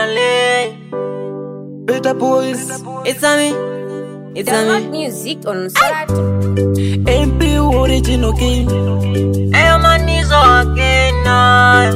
finally. Better boys. It's a me. It's a Download me. music on Spotify. MP original king. Hey, I'm on knees again. now.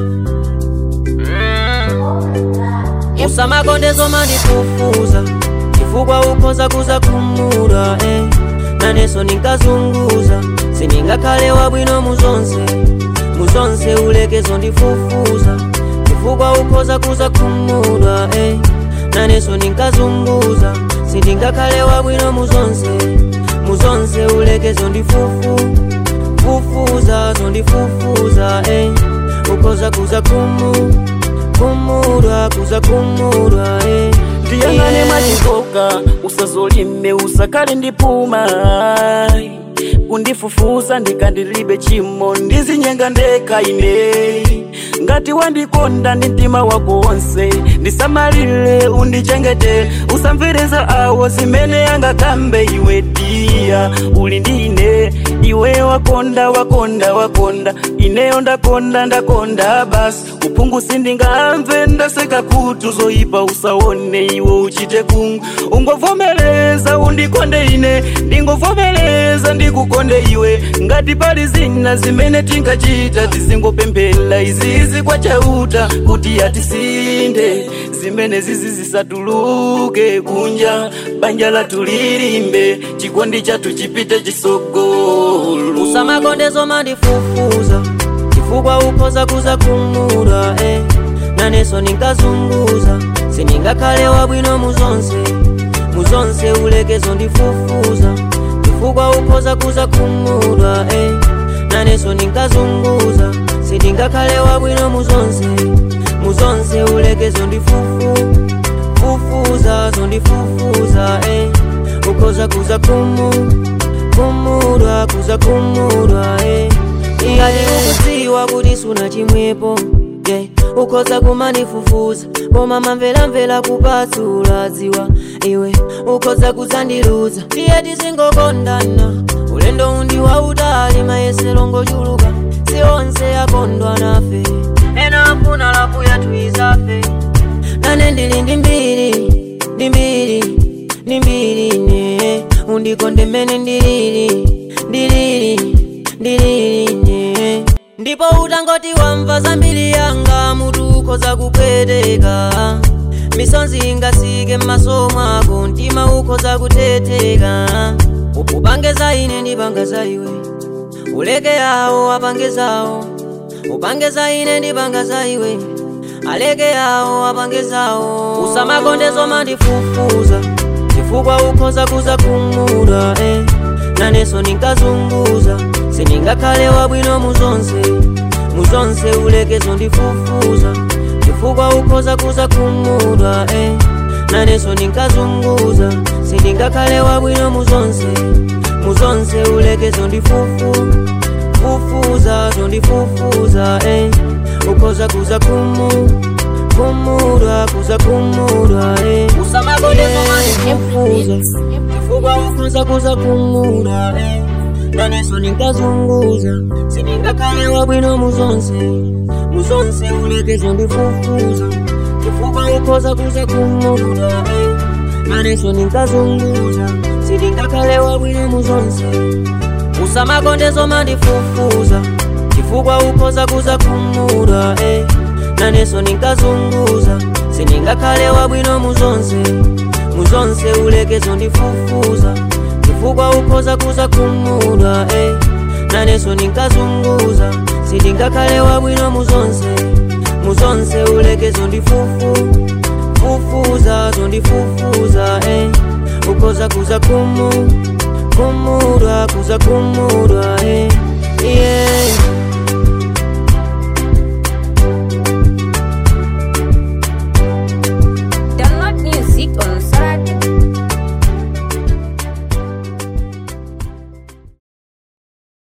Mm. Usama konde zoma ndifufuza chifukwa ukhoza kuza kumura eh. naneso ninkazunguza siningakhale wabwino muzonse muzonse ulekezo ndifufuza chifukwa ukhoza kuza kumura eh. naneso ninkazunguza sindingakhale wabwino muzonse muzonse ulekezo ndifufu fufuza zondifufuza eh. ukhoza kuza kumu kumurwa kuza kumurwa eh. Tiyangane Yeah. machikoka usazolime usakale ndipuma kundifufuza ndikandilibe chimo ndizinyenga ndeka ine ngati wandikonda ndi mtima wako wonse ndisamalire undichengete usamvereza awo zimene angakambe iwe diya uli ndine iwe wakonda wakonda wakonda ineyo ndakonda ndakonda basi uphungu sindingamve ndaseka kutu zoyipa usaone iwe uchite kungu ungovomereza undikonde ine ndingovomereza ndikukonde iwe ngati pali zina zimene tingachita tizingopemphera izizi kwa chauta kuti atisinde zimene zizi zisatuluke kunja banja lathu lilimbe chikondi chathu chipite chisogolo usamakonde zoma ndifufuza chifukwa ukhoza kuza kumura eh. naneso ninkazunguza siningakhale wabwino muzonse muzonse ulekezo ndifufuza chifukwa ukhoza kuza kumura eh. naneso ninkazunguza sindingakhale wabwino muzonse muzonse ulekezo ndifufu fufuza zondifufuza eh. ukhoza kuza kumu kumurwa kuza kumurwa eh. iyali ukudziwa kuti suna chimwepo yeah. ukhoza kumanifufuza koma mamvelamvela kupatsula dziwa iwe ukhoza kuzandiluza tiye tizingokondana ulendo undi wautali mayesero ngochuluka si onse akondwa nafe ena afuna lafu yathu izafe nane ndili ndi mbiri ndi mbiri ndi mbiri ne undikonde mmene ndilili ndilili ndilili ne ndipo utangoti wamva zambiri yanga mutu ukhoza kupweteka misonzi ingasike m'maso mwako mtima ukhoza kuthetheka upange za ine ndipanga za iwe uleke yawo apange zawo upange za ine ndipanga za iwe aleke yawo apange zawo usamakonde zoma ndifufuza chifukwa ukhoza kuza kumura eh. naneso ninkazunguza siningakhale wabwino muzonse muzonse ulekezo ndifufuza chifukwa ukhoza kuza kumura eh. naneso ninkazunguza sindingakhale wabwino muzonse muzonse ulekezo ndifufu fufuza zondifufuza eh. ukhoza kuza kumu kumurwa kuza kumurwa eh. usamakonde zoma ndifufuza chifukwa ukhoza kuza kumura eh. naneso ninkazunguza siningakhale wabwino muzonse muzonse ulekezo ndifufuza chifukwa ukhoza kuza kumura eh. naneso ninkazunguza siningakhale wabwino muzonse usamakonde zoma ndifufuza chifukwa ukhoza kuza kumura eh. naneso ninkazunguza siningakhale wabwino muzonse muzonse ulekezo ndifufuza chifukwa ukhoza kuza kumura eh. naneso ninkazunguza sindingakhale wabwino muzonse muzonse ulekezo ndifufu fufuza zondifufuza eh. ukhoza kuza kumu kumurwa kuza kumurwa eh. yeah.